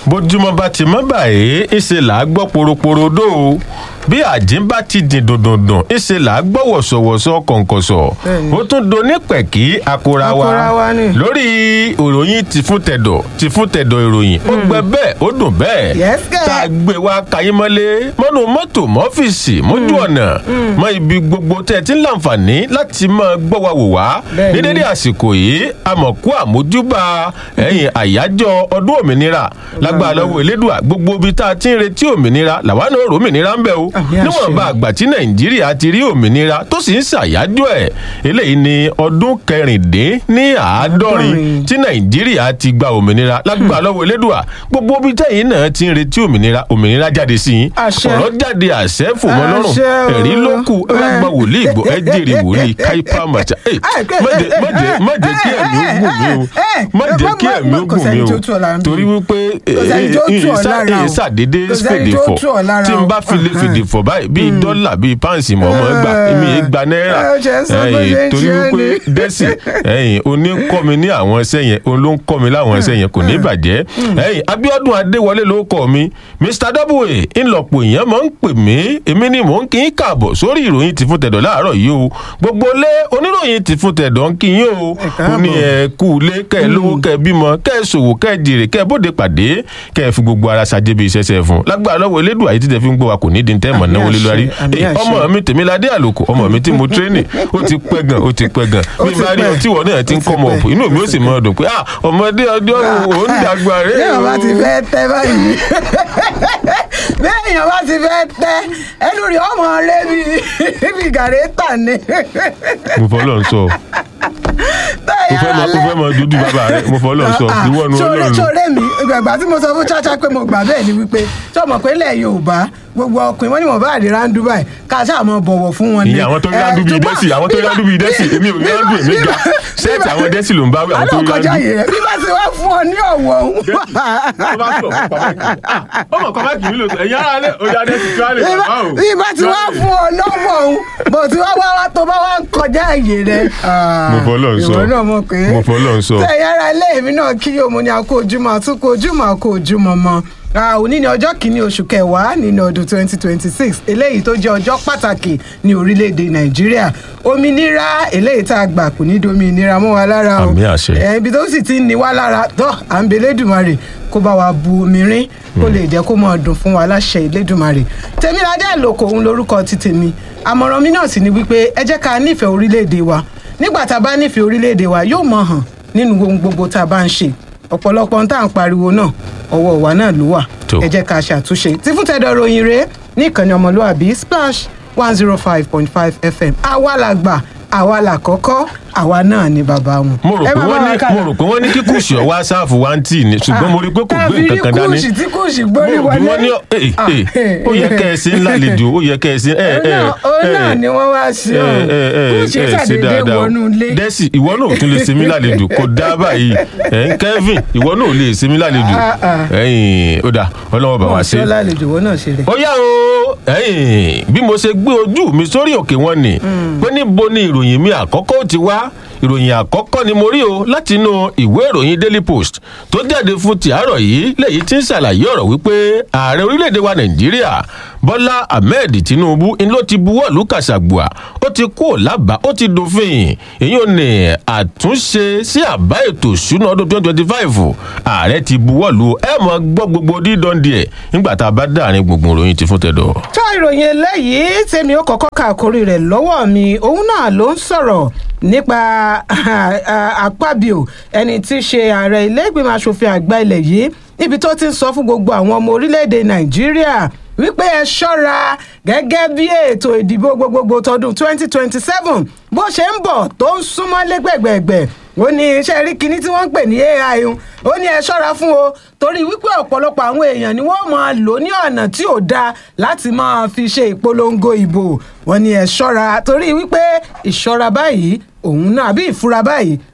bójúmọ́ bá ti mọ́ báyìí ìṣe là á gbọ́ poroporodo o bí àjíǹ bá ti dìn dùndùndùn ìṣe là á gbọ́ wọ̀sọ̀wọ̀sọ̀ kọ̀ǹkọ̀sọ̀ Bẹ́ẹ̀ni. ó tún do ní pẹ̀kí akora wa Akora wa ni. lórí ìròyìn ti fún tẹ̀dọ̀ ti fún tẹ̀dọ̀ ìròyìn ó gbẹ bẹ́ẹ̀ ó dùn bẹ́ẹ̀ Yes, kẹ́. tá a gbé wa kayé mọ́lé mọ́nú mọ́tò mọ́fíìsì mójú ọ̀nà mọ́ ibi gbogbo tẹ́ ẹ ti ń láǹfààní láti máa gbọ́ wa wò wá Bẹ́ẹ̀ni. ní dédé àsìkò yìí àmọ̀kú àmójúbà ẹ̀yìn àyájọ́ ọdún òmìnira lágbára lọ́wọ́ elédùà gbogbo ibi tá a ti ń retí òmìnira làwa náà rò òmìnira ń bẹ o Àmì àṣẹ. níwọ̀nba àgbà tí nàìjíríà ti rí òmìnira tó sì ń ṣàyájọ́ ẹ̀ eléyìí ni ọdún kẹrìndín ní àádọ́rin Àádọ́rin. tí nàìjíríà ti gba òmìnira lágbára lọ́wọ́ elédùà gbogbo ibi tẹ́yìn náà ti ń retí òmìnira òmìnira jáde sí i Àṣẹ. ọ̀rọ̀ jáde àṣẹ fòmọ́ lọ́rùn Àṣẹ o. ẹ̀rí ló kù ẹ bá gba wòlíì gbọ́ ẹ jèrè wòlíì káípá màtá ẹ má jẹ́ má jẹ́ má jẹ́ kí ẹ̀mí ó gùn mí o má jẹ́ kí ẹ̀mí ó Kò gùn sẹ́ni mí tó o tú ọ lára ń bí. torí wípé Kò sẹ́ni tó tú ọ lára o. ṣàdédé Kò sẹ́ni fèdè tó fọ̀ tú ọ lára tí n o. bá fi lè fèdè fọ̀ báyìí bíi dọ́là bíi páǹsì mọ̀ ọmọ gbà èmi yẹn gba náírà Ẹ ṣe ń sọ bó ẹ̀yìn ṣe ń torí ṣe wípé ni. dẹ́sì ẹ̀yìn oní ń kọ́ mi ní àwọn ẹsẹ̀ yẹn òun ló ń kọ́ mi láwọn ẹsẹ̀ yẹn kò ní bàjẹ́ ẹ̀yìn Abíọ́dún Adéwọlé ló kọ́ mi Mr Double ńlọpọ̀ èèyàn máa ń pè mí èmi ni mò ń kí n kààbọ̀ sórí ìròyìn ti fún tẹ̀dọ̀ láàárọ̀ yìí o gbogbo lé oníròyìn ti fún tẹ̀dọ̀ ń kí yín o Ẹ ó káàbọ̀. ní ẹ kú ilé kẹ́ ẹ lówó kẹ́ ẹ bímọ kẹ́ ẹ ṣòwò kẹ́ ẹ jèrè kẹ́ ẹ bóde pàdé kẹ́ ẹ fi gbogbo ara ṣàjẹ́ bí iṣẹ́ ṣe fún lágbára lọ́wọ́ elédùn àyè títẹ̀ fi ń gbọ́ wa kò ní di tẹ́ mọ̀ Àmì náwó lé àṣẹ, lórí àmì Eh, àṣẹ. ọmọ mi tèmíládé àlòkù ọmọ mi tí mo tírénì ó ti pẹ́ gan ó ti pẹ́ gan Ó bí ti bá rí pẹ́. ọtí wọ̀ náà ti ń Ó ti kọ́ ọmọ pẹ́. òpó inú mi ó sì mọ́ ọdún pé ah ọmọdé ọjọ́ ò ń dàgbà rẹ̀ bí èèyàn bá ti fẹ́ tẹ́ báyìí bí èèyàn bá ti fẹ́ tẹ́ ẹnu rẹ̀ ọmọ rẹ bí bí gàrẹ́tà ni. mo fọ́ lọ́n sọ mo fẹ́ mọ mo fẹ́ mọ dúdú bàbá rẹ mo fọ́ lọ́n sọ ìwọ nu sórí ọlọ́run sórí mi ìgbàgbà tí mo sọ fún chacha pé mo gbà bẹ́ẹ̀ ni wípé tí ọmọ pé ilẹ̀ yorùbá gbogbo ọkùnrin wọn ni wọn bá àdìrà ń dúbàì ká ṣáà mọ bọ̀wọ̀ fún wọn ni. ìyẹn àwọn tó rí Eh, rándú bíi ṣùgbọ́n dẹ́sì àwọn tó rí bí bá- rándú bíi dẹ́sì èmi ò rí bí rándú bá- èmi bí ga bá- ṣẹ́ẹ̀tì bí bá- àwọn dẹ́sì ló ń bá wí àwọn tó àlọ́ rí kọjá rándú. yìí rẹ̀ bí bá ti wá fún ọ ní ọ̀wọ̀ òun. ọmọ kan bá kì í lò sọ ẹ̀yin ara lẹ̀ ọjà dẹ́sì tí wàá lè bí bá bá- o. bí bá ti wá fún ọ lọ́wọ́ òun bó ti wá wá wá tó bá wá ń kọjá àyè rẹ̀. Mo fọlọ́run sọ. ìwọ náà mọ̀ pé Mo fọlọ́run sọ. tẹ yàrá ilé mi náà kí yóò mú ní akó ojúmọ́ àtúnkò ojúmọ́ àkó ojúmọ́ mọ́ Ah, òní ni ọjọ́ kìíní oṣù kẹwàá nínú ọdún 2026 eléyìí tó jẹ́ ọjọ́ pàtàkì ní orílẹ̀-èdè nàìjíríà òmìnira eléyìí tá a gbà kò ní dominira mọ́ wa lára o Àmì àṣẹ. Eh, ibi tó sì ti ń ní wá lára tó à ń bẹ Elédùmarè kó bá wa bu omi rín kó lè jẹ́ kó máa dùn fún wa láṣẹ Elédùmarè Tèmiládé Àlòkò òun lorúkọ ti tèmi àmọ̀ràn mi náà sì ni wípé ẹ jẹ́ ká nífẹ̀ẹ́ orílẹ̀-èdè wa nígbà tá a bá nífẹ̀ẹ́ orílẹ̀-èdè wa yóò mọ̀ hàn nínú ohun gbogbo tá a bá ń ṣe ọ̀pọ̀lọpọ̀ ohun tá à ń pariwo náà ọwọ́ wa náà ló wà Tó. ẹ jẹ́ ká ṣàtúnṣe tí fún tẹ́dọ̀ ròyìn rèé ní ìkànnì ọmọlúwàbí splash one zero five point five fm àwa la gbà àwa la kọ́kọ́ àwa náà ni bàbá wọn. mo rò Ẹ pé máa bá wọ́n wa ní ká mo lọ. rò pé wọ́n ní kí kùsì ọ̀ wá sáàfù wá ń tì ní ṣùgbọ́n mo rí i pé kò gbé nǹkan kan dání. kùsì tí kùsì gbórí mo rò wọlé. bí wọ́n ní ee Ah, ee ó yẹ kẹ́ ẹ sí ńlá lejò ó yẹ kẹ́ ẹ sí ẹ òun ẹ náà- òun náà ni wọ́n wá sí ọ kùsì ṣàdédé wọnú ilé. dẹ́sì ìwọ náà ò tún lè ṣe mí lálejò kò dá báyìí ẹ̀yin Kevin ìwọ náà ò lè ṣe mí lálejò Ah, ah. ẹ̀yin ó dà ọlọ́wọ́ bá wa ṣe ṣé lálejò wọn náà ṣe rẹ̀. ó yá o ẹ̀yin bí mo ṣe gbé ojú mi sórí òkè wọn ni pé níbo ni ìròyìn mi àkọ́kọ́ ó ti wá ìròyìn àkọ́kọ́ ni mo rí o láti inú ìwé ìròyìn Daily Post tó jáde fún tìárọ̀ yìí lẹ́yìn tí ń ṣàlàyé ọ̀rọ̀ wípé ààrẹ orílẹ̀-èdè wa Nàìjíríà Bọ́lá Ahmed Tinubu ń ló ti buwọ́ lù kàṣàgbùà ó ti kú lábàá ó ti dòfin èyí ò ní àtúnṣe sí àbá ètò ìṣúná ọdún twenty twenty five ààrẹ ti buwọ́ lù ẹ mọ̀ gbọ́ gbogbo dídán díẹ̀ nígbà tá a bá dáàrin gbùngbùn ìròyìn ti fún tẹ̀dọ̀. tó ìròyìn eléyìí tèmi ó kọ́kọ́ ka àkórí rẹ̀ lọ́wọ́ mi òun náà ló ń sọ̀rọ̀ nípa àpábíò ẹni tí í ṣe ààrẹ ilé ìgbìmọ̀ asòfin àgbà ilẹ̀ yìí níbi tó ti ń sọ fún gbogbo àwọn ọmọ orílẹ̀-èdè nàìjíríà wípé ẹ ṣọ́ra gẹ́gẹ́ bí ètò ìdìbò gbogbogbò tọdún 2027 bó ṣe ń bọ̀ tó ń súnmọ́ lẹ́gbẹ̀gbẹ̀gbẹ̀ ó ní iṣẹ́ rí kinní tí wọ́n ń pè ní ai un ó ní ẹ ṣọ́ra fún o torí wípé ọ̀pọ̀lọpọ̀ àwọn èèyàn ni wọ́n máa lò ní ọ̀nà tí ò dáa láti máa fi ṣe ìpolongo ìbò wọ́n ní ẹ ṣọ́ra torí wípé ìṣọ́ra báyìí òun náà àbí ìfura báyìí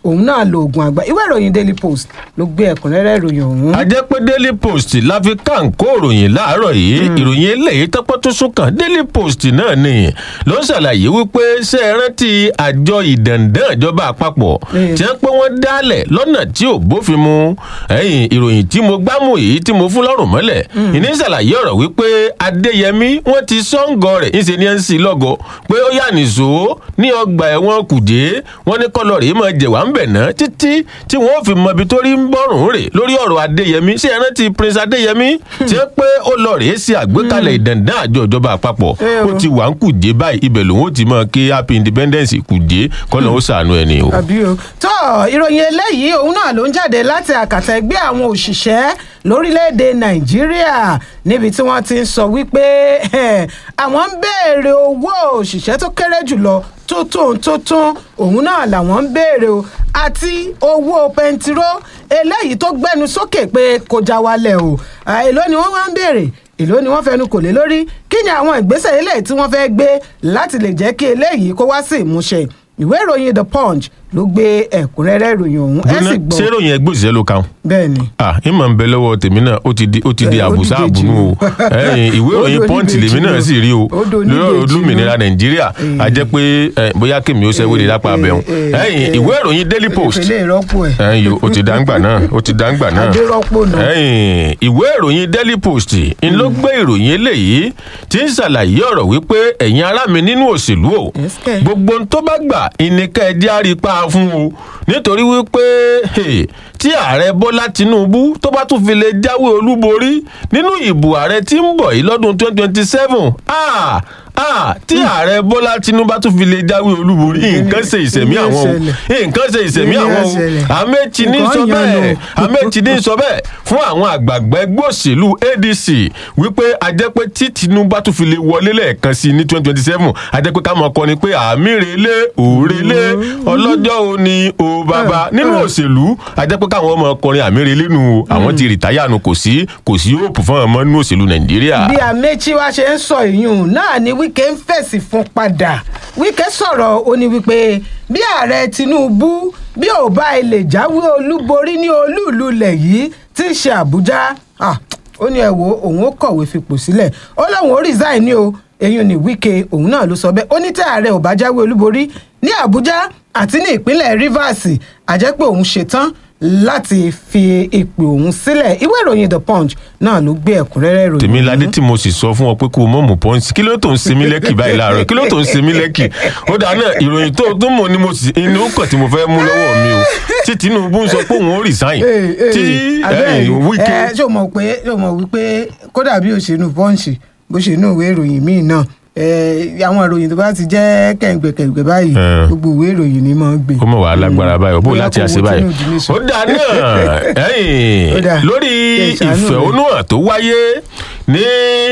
òun náà lo oògùn àgbà ìwé ìròyìn daily post ló gbé ẹ̀kúnrẹ́rẹ́ ìròyìn ọ̀hún. a jẹ́ pé daily post la fi kàǹkó ìròyìn láàárọ̀ yìí ìròyìn eléyìí tọ́pọ́ tó súnkàn daily post náà ni ló ń ṣàlàyé wípé ṣé ẹ rántí àjọ ìdàndàn ìjọba àpapọ̀ Mm. tí wọ́n pé wọ́n dálẹ̀ lọ́nà tí ò bófin mu ẹ̀yìn ìròyìn tí mo gbámú yìí tí mo fún lọ́rùn mọ́lẹ̀ ìní ṣàlàyé ọ̀rọ̀ wípé adéyẹmí wọ́n ti sọ́ǹgọ̀ rẹ̀ ńṣe ní ẹ̀ ń sí lọ́gọ̀ pé ó yà nìṣó ní ọgbà ẹ̀wọ̀n kùjé wọ́n ní kọ́lọ́ rèé máa jẹ̀wá ń bẹ̀ ná títí tí wọ́n fi mọ ibi tó rí ń bọ̀rùn rè lórí ọ̀rọ̀ adéyẹmí ṣé ẹ rántí prince adéyẹmí tí ó pé ó lọ rèé sí àgbékalẹ̀ ìdàndàn àjọ ìjọba àpapọ̀ Eh, ó o. ti wà ń kùjé báyìí ibẹ̀ lòun ó ti mọ kí happy independence kùjé kọ́lọ́ ó ṣàánú ẹni o. àbí o tó ìròyìn eléyìí òun náà ló ń jáde láti àkàtà ẹgbẹ́ àwọn òṣìṣẹ́ lórílẹ̀‐èdè nàìjíríà níbi tí wọ́n ti ń sọ wípé eh, àwọn ń béèrè owó òṣìṣẹ́ tó kéré jùlọ tó tó tó tó òun náà làwọn ń béèrè o àti owó pẹntiró eléyìí tó gbẹnu sókè pé kó já wálẹ̀ o Ah, èló ni wọ́n wá ń béèrè èló ni wọ́n fẹnu kò lé lórí kí ni àwọn ìgbésẹ̀ eléyìí tí wọ́n fẹ́ gbé láti lè jẹ́ kí eléyìí kó wá sí ìmúṣẹ ìwé ìròyìn the punch ló gbé ẹ̀kúnrẹ́rẹ́ ìròyìn ọ̀hún ẹ sì gbọ́ ṣé ròyìn ẹgbẹ́ òṣìṣẹ́ ló kàn? bẹ́ẹ̀ ni ah ìmọ̀ ń bẹ lọ́wọ́ tèmi náà ó ti di ó ti di Eh, ó àbùsá dìde àbùnú o jù. ẹ̀yìn ìwé Ó ìròyìn do pọ́ǹtì oníbejì lèmi náà o. sì rí o Ó do lórí ọ̀rọ̀ oníbejì olómìnira o. nàìjíríà a jẹ́ pé eh, bóyá kèmí ó ṣẹ́wé de lápá abẹ́hùn Eh, ẹ̀yìn eh, ìwé ìròyìn daily post ìfẹ́lẹ́ ìrọ́pò ẹ̀ ẹ̀yìn ó ti dáńgbà náà ó ti dáńgbà náà adérọ́pò náà ẹ̀yìn ìwé ìròyìn daily post ń ló gbé ìròyìn eléyìí tí ń ṣàlàyé ọ̀rọ̀ wípé ẹ̀yin ará mi nínú òṣèlú o Yes, kẹ̀. gbogbo ohun tó bá gbà ìníkẹ́ ẹ jẹ́ àrípa fún o nítorí wípé hey, tí ààrẹ bọ́lá tinubu tó bá tún fi lè jáwé olúborí nínú ìbò ààrẹ tí ń bọ̀ yìí lọ́dún twenty twenty seven ah ah tí ààrẹ bọ́lá tinubu bá tún fi lè jáwé olúborí nǹkan ṣe ìṣẹ̀mí Ìyẹn àwọn ṣẹlẹ̀. o nǹkan ṣe ìṣẹ̀mí Ìyẹn àwọn o ṣẹlẹ̀. àmẹ́tì ní Nǹkan sọ yanu. bẹ́ẹ̀ àmẹ́tì ní sọ bẹ́ẹ̀ fún àwọn àgbààgbà ẹgbẹ́ òṣèlú adc wípé ajẹ́pẹ́ tí tinubu bá tún fi lè wọlé lẹ́ẹ̀kan sí i ní twenty twenty seven ajẹ́pẹ́ ká mọ̀ kọ́ ni pé àmì rèlé òrèlé ọlọ́jọ́ òní o bàbá nínú òṣèlú ajẹ́pẹ́ káwọn ọmọ ọkùnrin àmì rèlé nu o àwọn ti rìtáyà nu kò sí kò sí òòpù fún ọmọ nínú òṣèlú nàìjíríà. bí amechi wa ṣe ń sọ ìyún náà ni wike ń fèsì fún padà wike sọ̀rọ̀ ó ní wípé bí ààrẹ tinubu bí ò bá ilé jáwé olúborí ní olúùlú ilẹ̀ yìí tí í ṣe àbújá ah, ó ní ẹ wo òun ó kọ̀wé fipò sílẹ̀ ó lóun ó resign ní o èyí ni wike òun náà ló sọ bẹ́ẹ̀ ó ní tí ààrẹ ò bá jáwé olúborí ní àbújá àti ní ìpínlẹ̀ rivers àjẹpẹ́ òun ṣetán láti fi ipò òun sílẹ̀ ìwé ìròyìn the punch náà ló gbé ẹ̀kúnrẹ́rẹ́ ìròyìn tèmi ọ̀hún. ládé tí mo sì sọ fún ọ pé kó o mọ̀ mọ̀ pọ́ǹsì kí ló tó ń sinmi lẹ́kì báyìí láàárọ̀ kí ló tó ń sinmi lẹ́kì ó dáa náà ìròyìn tó tó mọ̀ ni mo sì inú kàn tí mo fẹ́ mú lọ́wọ́ mi o tí tinubu ń sọ pé òun ó resign tí eh, wike ẹ ṣé o mọ̀ pé ṣé o mọ̀ wípé kódà bí òṣèlú pọ́ǹsì bó ṣe inú ìwé ìròyìn míì náà ẹ, àwọn ìròyìn tó bá ti jẹ́ kẹ̀ǹgbẹ̀kẹ̀ǹgbẹ̀ báyìí Eh. gbogbo ìwé ìròyìn ni máa ń gbé. ó mọ̀ wá lágbára báyìí ó bó Bóyá láti kò àṣẹ wo báyìí Tinubu ní sọ. ó dáa náà Ó ẹ̀yìn dáa. lórí Kẹ̀ ìṣàánú rẹ̀. ìfẹ̀hónúhàn tó wáyé ní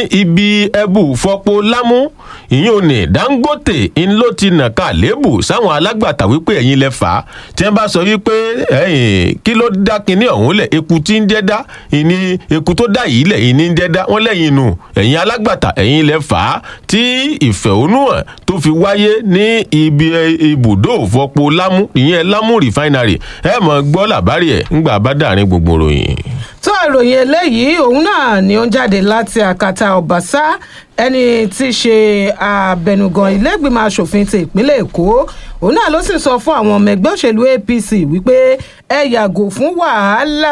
ibi ẹbù fọpo lámú ìyẹn ò ní dangote ń ló ti nàka lébù sáwọn alágbàtà wípé ẹ̀yin lẹ fà á tí wọ́n bá sọ wípé ẹ̀yìn kí ló dá kinní ọ̀hún lẹ̀ eku tí ń jẹ́ dá ìní eku tó dá yìí lẹ̀ ìní ń jẹ́ dá wọ́n lẹ́yìn nù ẹ̀yin alágbàtà ẹ̀yin lẹ fà á tí ìfẹ̀hónúhàn tó fi wáyé ní ibi ibùdó òfọpo lámú ìyẹn lámú refinery ẹ mọ̀ gbọ́ làbárí ẹ̀ ńgbà bá dàrin gbogbo ròyìn. tó ìròyìn eléyìí òun náà ni ó ń jáde láti àkàtà ọ̀básá ẹni tí í ṣe abẹnugan ilégbìmọ̀ asòfin ti ìpínlẹ̀ èkó òun náà ló sì sọ fún àwọn ọmọ ẹgbẹ́ òṣèlú apc wípé ẹ yàgò fún wàhálà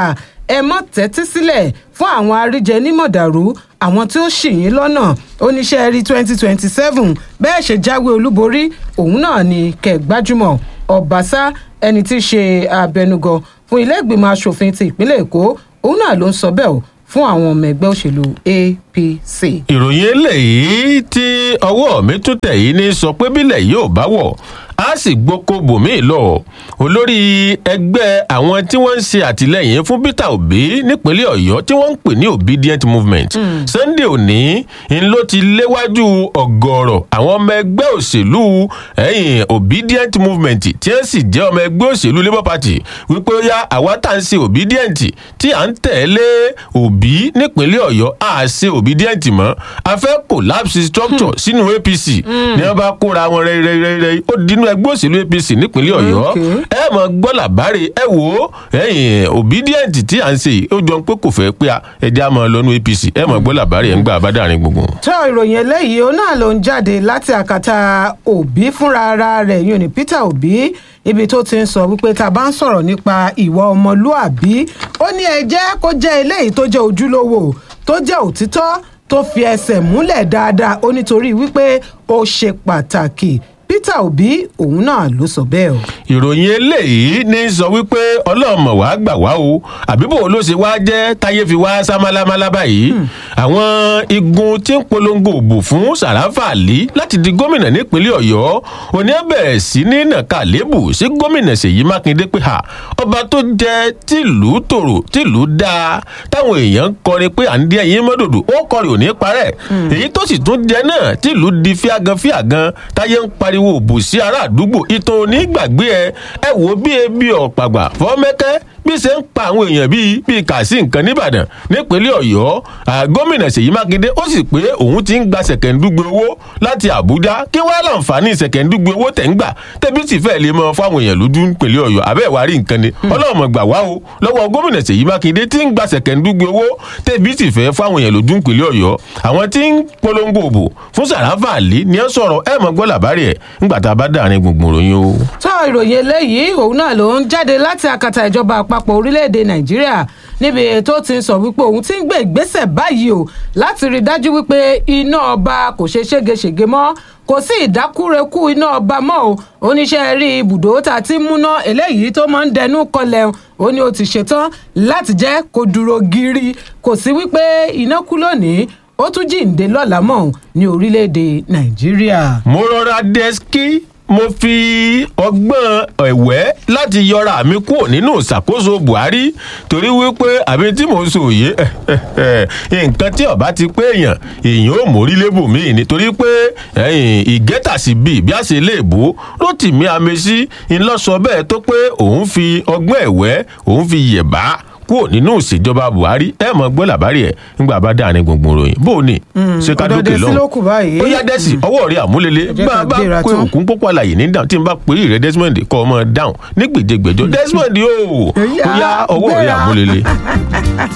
ẹ mọ́ tẹ́tí sílẹ̀ fún àwọn àríjẹ nímọ̀dàrú àwọn tí ó ṣì yín lọ́nà oníṣẹ́ rí twenty twenty seven bẹ́ẹ̀ ṣe jáwé olúborí òun náà ni kẹgbájúmọ̀ ọ̀básá ẹni tí í ṣe abẹnugan fún ilé ìgbìmọ̀ asòfin ti ìpínlẹ̀ èkó òun náà ló ń sọ bẹ́ẹ̀ o fún àwọn ọmọ ẹgbẹ́ òṣèlú apc. ìròyìn eléyìí tí ọwọ́ mi tún tẹ̀ yìí ní sọ pé bílẹ̀ yóò bá wọ̀ a sì gboko bòmíì lọ olórí ẹgbẹ́ àwọn tí wọ́n ń ṣe àtìlẹ́yìn fún peter obi nípínlẹ̀ ọ̀yọ́ tí wọ́n ń pè ní obedient movement sunday òní ń ló ti léwájú ọ̀gọ̀ọ̀rọ̀ àwọn ọmọ ẹgbẹ́ òṣèlú ẹ̀yìn obedient movement tí wọ́n sì jẹ́ ọmọ ẹgbẹ́ òṣèlú labour party wípé ó yá àwa tá à ń ṣe obedient tí à ń tẹ̀lé òbí nípínlẹ̀ ọ̀yọ́ à ṣe obedient mọ́ a fẹ́ collapse structure sínú apc ní wọ́n bá kóra wọn rẹ́rẹ́rẹ́rẹ́ ó dínú nínú ẹgbẹ́ òṣèlú apc nípínlẹ̀ ọ̀yọ́ Okay. ẹ mọ̀ gbọ́ làbárè ẹ wò ó ẹ̀yìn obedient tí à ń ṣe yìí ó jọ pé kò fẹ́ pé ẹ̀jẹ̀ á mọ̀ lọ́nu apc ẹ mọ̀ gbọ́ làbárè ẹ̀ ń gbà bádàrin gbùngbùn. tó ìròyìn eléyìí òun náà ló ń jáde láti àkàtà òbí fúnra ara rẹ̀ yóò ní peter òbí ibi tó ti ń sọ wípé tá a bá ń sọ̀rọ̀ nípa ìwà ọmọlúàbí ó ní ẹ jẹ́ kó jẹ́ eléyìí tó jẹ́ ojúlówó tó jẹ́ òtítọ́ tó fi ẹsẹ̀ múlẹ̀ dáadáa ó nítorí wípé ó ṣe pàtàkì peter òbí òun náà ló sọ bẹ́ẹ̀ o. ìròyìn eléyìí ní sọ wípé ọlọ́mọ wàá gbà wá o àbíbò ló ṣe wá jẹ́ táyé fi wá sá málámálá báyìí àwọn igun tí ń polongo òbò fún sàràfà àlí láti di gómìnà nípínlẹ̀ ọ̀yọ́ òní ẹ̀ bẹ̀rẹ̀ sí ní nàka lébù sí gómìnà ṣèyí mákindé pé ha ọba tó jẹ tìlú tòrò tìlú dáa táwọn èèyàn ń kọrin pé à ń dí ẹyin mọ́dòdò ó kọrin ò ní parẹ́ èyí tó sì tún jẹ náà tìlú di fíagan fíagan táyé ń pariwo òbò sí ará àdúgbò ìtàn onígbàgbé ẹ ẹ wò ó bí ebi ọ̀pàgbà fọ́mẹ́kẹ́ bí ṣe ń pa àwọn èèyàn bíi bíi kàsí nǹkan nìbàdàn nípínlẹ̀ ọ̀yọ́ à, gómìnà ṣèyí mákindé ó sì pé òun ti ń gba ṣẹ̀kẹ̀ndúgbe owó láti àbújá kí wàá láǹfààní ṣẹ̀kẹ̀ndúgbe owó tẹ̀ ń gbà tẹ̀bí sì fẹ́ẹ́ lè mọ fáwọn èèyàn lójú nípínlẹ̀ ọ̀yọ́ àbẹ́ ìwà rí nǹkan ni ọlọ́mọ gbà wá o lọ́wọ́ gómìnà ṣèyí mákindé tí ń gba ṣẹ̀kẹ̀ndúgbe owó tẹ̀bí sì fẹ́ fáwọn èèyàn lójú nípínlẹ̀ ọ̀yọ́ àwọn tí ń polongo òbò fún sàràfà àlí ni ẹ sọ̀rọ̀ ẹ mọ̀ gbọ́ làbárì ẹ̀ ńgbà tá a bá dàrin gbùngbùn ròyìn o. tó ìròyìn eléyìí òun náà ló ń jáde láti àkàtà ìjọba àpapọ̀ orílẹ̀-èdè nàìjíríà níbi tó ti ń sọ wípé òun ti ń gbé ìgbésẹ̀ báyìí o láti rí i dájú wípé iná ọba kò ṣe ségesège mọ́ kò sí ìdákúrekú iná ọba mọ́ o oníṣẹ́ rí ibùdó tá a ti ń múná eléyìí tó máa ń dẹnu kọlẹ̀ ó ní o ti ṣetán láti jẹ́ kó dúró gírí kò sí wípé iná kú lónìí ó tún jíǹde lọ́la mọ́ ní orílẹ̀-èdè nàìjíríà. mo rọra dẹ́skí mo fi ọgbọ́n ẹ̀wẹ́ láti yọra mi kúrò nínú ìṣàkóso buhari torí wípé àbí tí mò ń sọ òye nǹkan tí ọba ti pé èèyàn èèyàn ò mórí lébù míì nítorí pé ìgẹ́tàsí bíi bí a ṣe lè bó rotimi amesi ńlọsọ bẹ́ẹ̀ tó pé òun fi ọgbọ́n ẹ̀wẹ́ òun fi yẹ̀bá kúrò nínú ìṣèjọba buhari ẹ mọ gbọ́ làbárí ẹ̀ ńgbà bá dáa ní gbùngbùn ròyìn bó o ní ṣé ká dókè ọ̀dọ̀ dé sí ló kù báyìí. ó yá dẹ́sì ọwọ́ rẹ̀ àmúlélẹ̀ jẹ́ bá a ká bá gbéra pé tán. òkun pópó àlàyé ní dáhùn tí n bá pè é rẹ desmond kọ́ ọmọ dáhùn ní gbèjégbèjọ desmond yóò ó yá ọwọ́ rẹ̀ gbéra. àmúlélẹ̀.